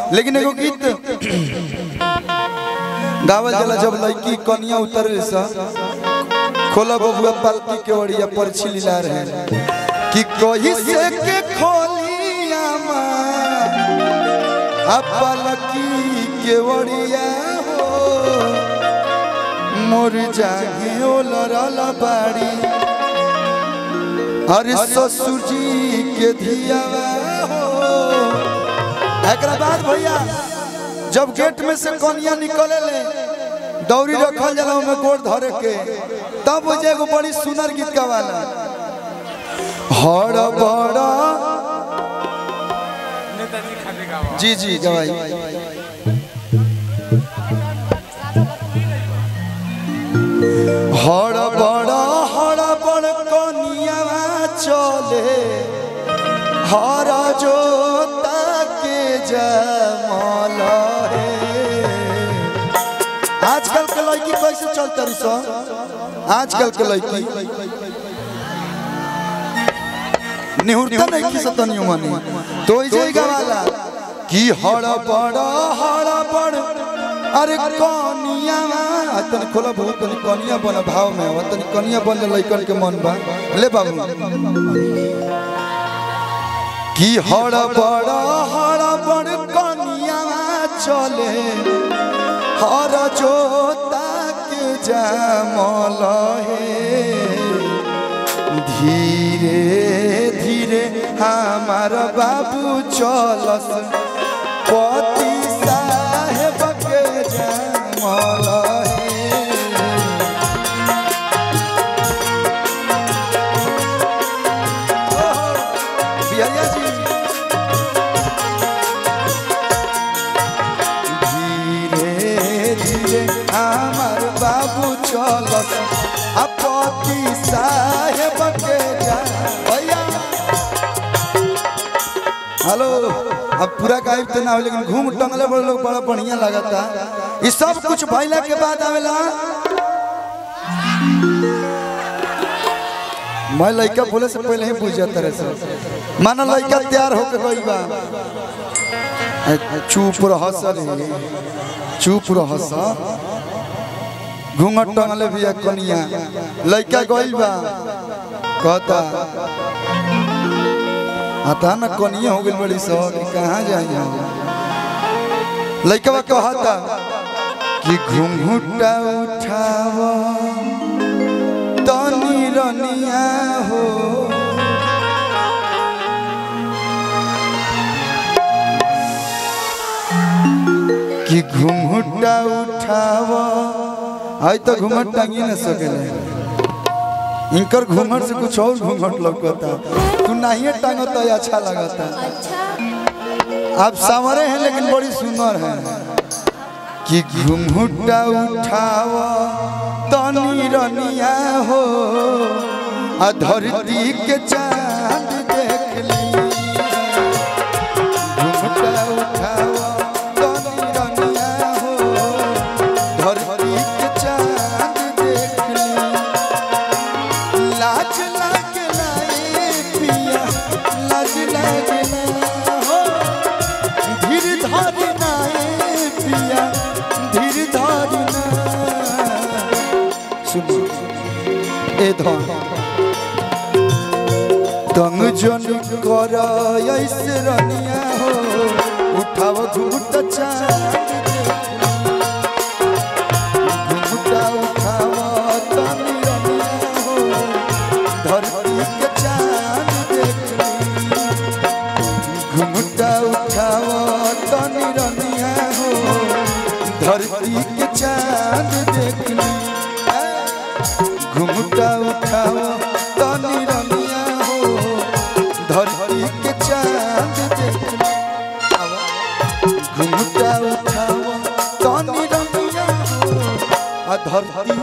लेकिन एगो गीत गावल जाला जब लड़की कनिया उतरे सा खोला बबुआ पालकी के ओड़िया पर छिलिला रहे कि कही से के खोलिया माँ पालकी के ओड़िया हो मोर जागे ओलरल बाड़ी अरे ससुर जी के धियावा हो एकरा बाद भैया जब गेट में से कनिया निकले ले दौरी रखल जाला में गोड़ धरे के तब वो जे एगो बड़ी सुंदर गीत गवाला हड़ बड़ा जी जी गवाई हड़ बड़ा हड़ बड़ कनिया चले हर जोता के जमल है आजकल के लड़की कैसे चलते रही सो आजकल के लड़की निहुरता नहीं की सतनियो माने तो इजे गवाला कि हड़ बड़ हड़ बड़ अरे कनिया तन खोला बहुत तनी कनिया बन भाव में हो तनी कनिया बन ले लइकन के मन बा ले बाबू कि हड़ बड़ हड़ बड़ कनिया चले हर जोता के जामल हे धीरे धीरे हमार बाबू चलस पति साहेब के जामल हे ओहो, बिहारिया जी धीरे धीरे আমার বাবু চলস আপতি সাহেব के जा भैया हेलो अब पूरा गायब तो ना हो लेकिन घूम टंगले बड़े लोग बड़ा बढ़िया लगता ये सब कुछ भइला के बाद आवेला मैं लड़का बोले से पहले ही बुझ जाता रहे सर मानो लड़का तैयार होके गई बा चुप रह सर चुप रह घूंघट टंगले भी एक कनिया लड़का गइल बा कहता आता न कनिया हो गइल बड़ी सर कहाँ जाई लड़का बा कहता कि घूंघटा उठाव तनी रनिया हो कि घूंघटा उठाव आई तो घूंघट टांगी न सकेले इनकर घूंघट से कुछ और घूंघट लगता तू नहीं टांगता है अच्छा लगता आप सावरे हैं लेकिन बड़ी सुंदर है कि घूंघटा उठाव तनी रनिया हो आ धरती के चांद देख ली घूंघटा उठाव तनी रनिया हो धरती के चांद देख ली लाज लागला ए पिया लाज लागला हो धीर धरना ए पिया धीर धरना सुनो ए धन तंग जन कर ऐसे रनिया हो उठाव घुमट चांद घुमटा उठाव तनी रनिया हो धरती के चांद देख घुमटा उठाव तनी रनिया हो धरती के चांद देख घुमटा उठाव तनी रनिया हो धरती के चांद देख घुमटा उठाव तनी रनिया हो आ धरती